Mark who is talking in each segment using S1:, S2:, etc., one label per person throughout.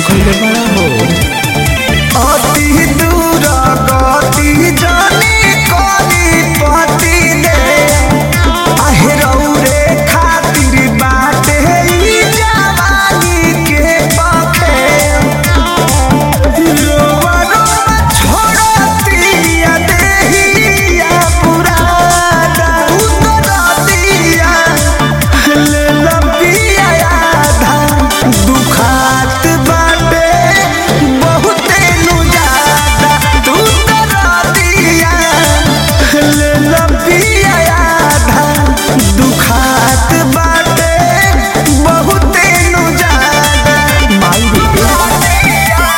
S1: कइले बड़ा हो
S2: अति दूर गति जानी करी पति दे आहे रौरे खातिर बाटे ई जवानी के पखे रोवा रोवा छोड़तिया देहिया पुराना उतरतिया ले लपिया आधा दुखात बाटे बहुते नु ज्यादा तू तरतिया ले लपिया आधा दुखात बाटे बहुते नु ज्यादा
S1: माई रे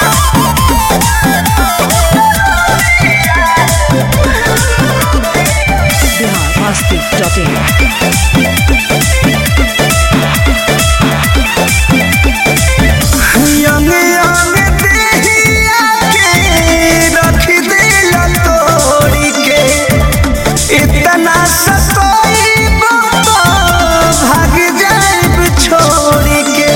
S3: बिहार मस्ती डॉट इन
S2: यंग यंग देहिया के रख दिल तोड़ी के इतना सतोई बाबा भाग जाइब छोड़ी के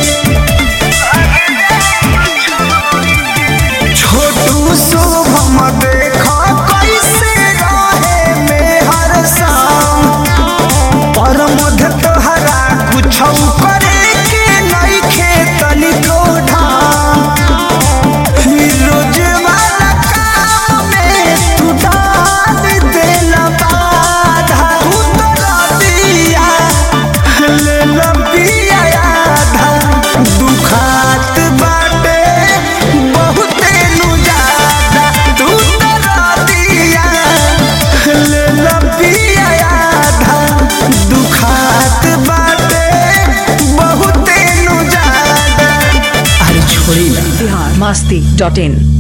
S2: छोटू शुभम देखो कैसे रहे में हर शाम पर मध तोहरा कुछ करे के नइखे तनिको ढाम रोज वाला काम में तू डाल देला बाधा उतर दिया ले लपिया आधा दुखात बाटे बहुते नु ज्यादा तू तर दिया ले लपिया आधा दुखात बाटे बहुते नु ज्यादा
S1: अरे छोड़ी ना
S3: बिहार मस्ती डॉट इन